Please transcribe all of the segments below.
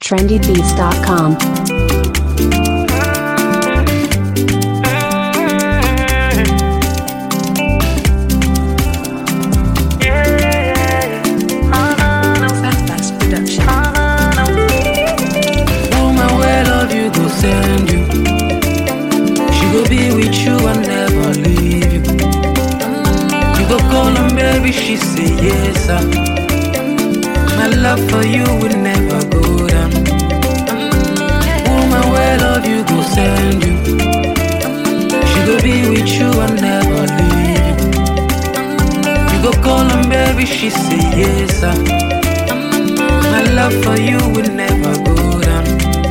trendybeats.com. Woman, where love you go send you. She go be with you and never leave you. You go call her baby, she say yes. Sir. My love for you will never go down. Woman, where love you go send you. She go be with you and never leave you. You go call her baby, she say yes. Sir. My love for you will never go down.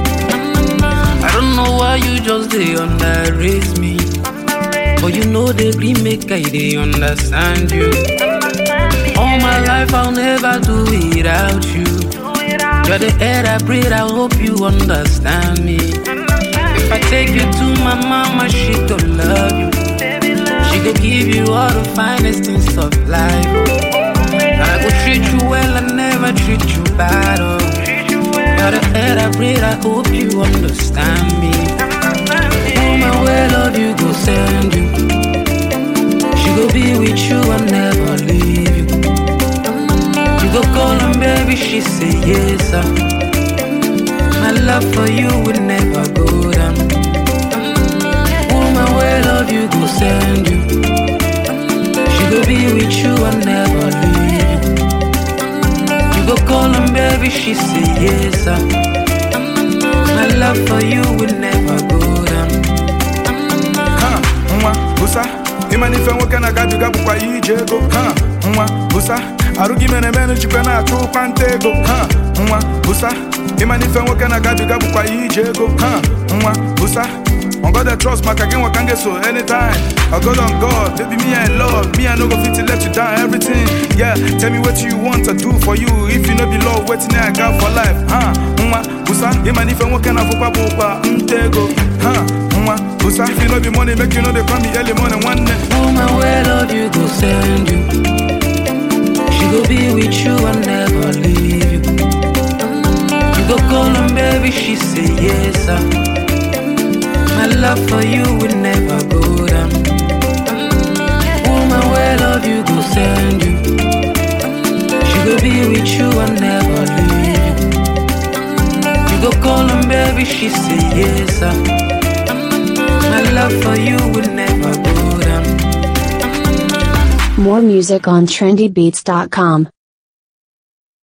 I don't know why you just they underrate me. But you know they green make I they understand you. All my life I'll never do without you. You're the air I breathe, I hope you understand me. If I take you to my mama, she gon' love you. She gon' give you all the finest things of life. I go treat you well, I never treat you bad. Oh. You're the air I breathe, I hope you understand me. Woman, where love you go send you. She go be with you and never leave you. You go call her baby, she say yes. Sir. My love for you will never go down. Woman, where love you go send you. She go be with you and never leave you. You go call her baby, she say yes. Sir. My love for you will never go down. ha nwa bụsa ịma n'ife nwoke na-agabiga bụkwa ya ije ego ha nwa bụsa arụ gị mere mere jikwa na-achụ ụkwa nta ego ha nwa bụsa ịma n'ife nwoke na-agabiga bụkwa ya ije ego ha nwa bụsa On God I trust maka gị nwa ka m ga-eso anytime I go on God, baby me I love Me I no go fit to let you down everything Yeah, tell me what you want to do for you If you no be love, wetin I got for life ha nwa bụsa ịma n'ife nwoke na-abụkwa bụ ụkwa nta ego ha nwa bụsa If you no be money, make you know they call me early morning nwanne Woman, where love you go send you. She go be with you and never leave you. You go call her baby, she say yes. Sir. My love for you will never go down. Woman, where love you go send you. She go be with you and never leave you. You go call her baby, she say yes. Sir. My love for you will never go down. More music on trendybeats.com.